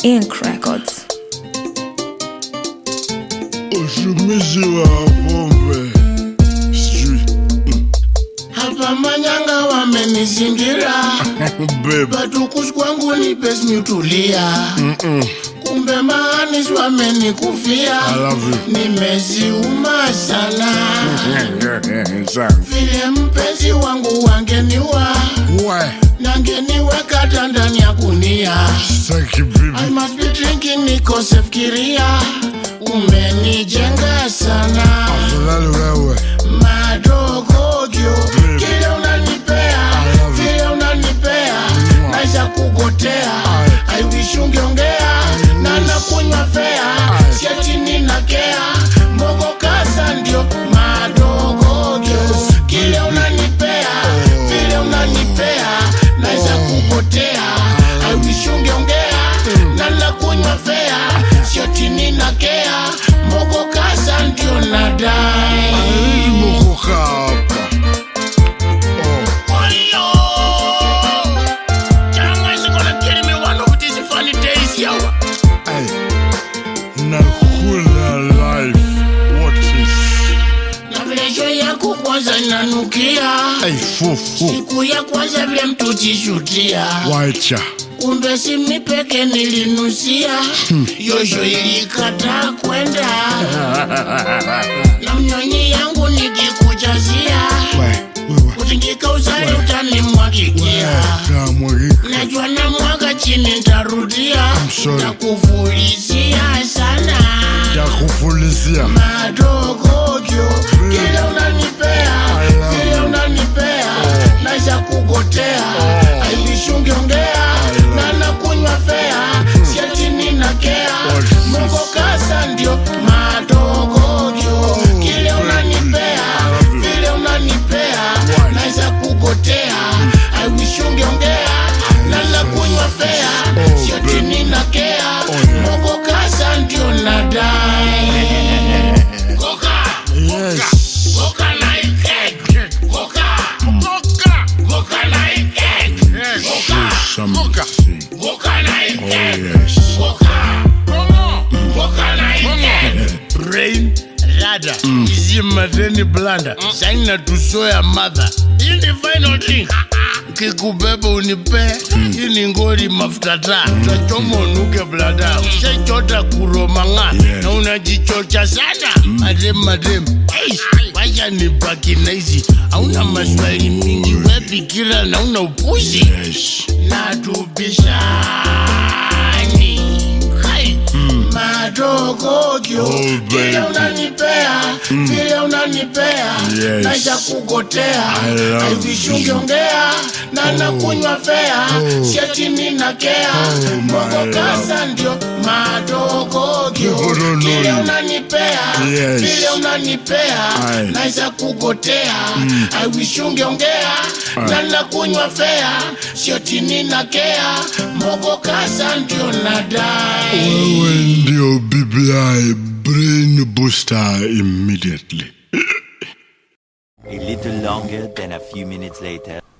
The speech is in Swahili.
Ink Records. ushumisi wa pombe sijui hapa manyanga wamenizingira bebe batukush kwangu ni pes miutulia kumbe maanis wamenikufia I love you. nimeziuma sana Sana. vile mpenzi wangu wangeniwa Why? nangeniweka ndani ya gunia Thank you, baby. I must be drinking nikosefikiria umenijenga sana Afadhali wewe. madogogyo Baby. kile unanipea I love you. vile unanipea Mwah. naisha kugotea Aye. aiwishi ungeongea na nakunywa fea Aye. siati ninakea mogo kasa ndio madogogyo kile unanipea vile unanipea naisha kugotea aiwishi ungeongea na nakunywa fea siati ninakea mogo kasa ndio nadai Hii mukuka hapa. Oh, Wayo! Changa is gonna kill me one of these funny days, yo. ay. Nakula life. What is? Na vile show yako kwanza inanukia Ay, fufu. siku ya kwanza vile mtu jishutia Wacha. kumbe si mi peke nilinusia yosho ilikata kwenda na mnyonyi yangu nikikujazia Wewe, wewe. kutingika usali utanimwagikia Kamwagika. najua na mwaga chini ntarudia sorry. takufulizia sana Takufulizia. madogogyo kile unanipea I love vile you. unanipea naisha kugotea Oh. aivishungiongea na nakunywa fea siati ninakea Oh, mogo kasa ndio madogogyo kile unanipea love you. vile unanipea Why? naisha kugotea aiwishungiongea na nakunywa fea Oh, siati baby. ninakea Oh, yeah. mogo kasa ndio nadai Goka, Yes. goka na ikek. Goka, goka, goka na ikek. Goka, Something. goka na Oh, ikek. yes. Goka, goka na ikek. brain rada izimateni blanda saina tusoya madha hii ni final thing kikubeba unipe hii ni ngori mafuta taa utachoma unuke blada ushachota kuromanga Yeah. na unajichocha sana madem madem Eish, wacha nibaki naizi hauna maswali mingi wepikira na una upuzi Yes. natubishani Hai. madogogyo Oh, vile baby. unanipea vile unanipea Yes. naisha kugotea I love aivishiungiongea na nakunywa fea siati ninakea Oh, my mogo kasa love. ndio madogogyo People don't know kile you. unanipea Yes. vile unanipea Aye. naisha kugotea aiwishungiongea na nakunywa fea sioti ninakea mogo kasa ndio nadai Wewe ndio BBI brain booster immediately. A little longer than a few minutes later.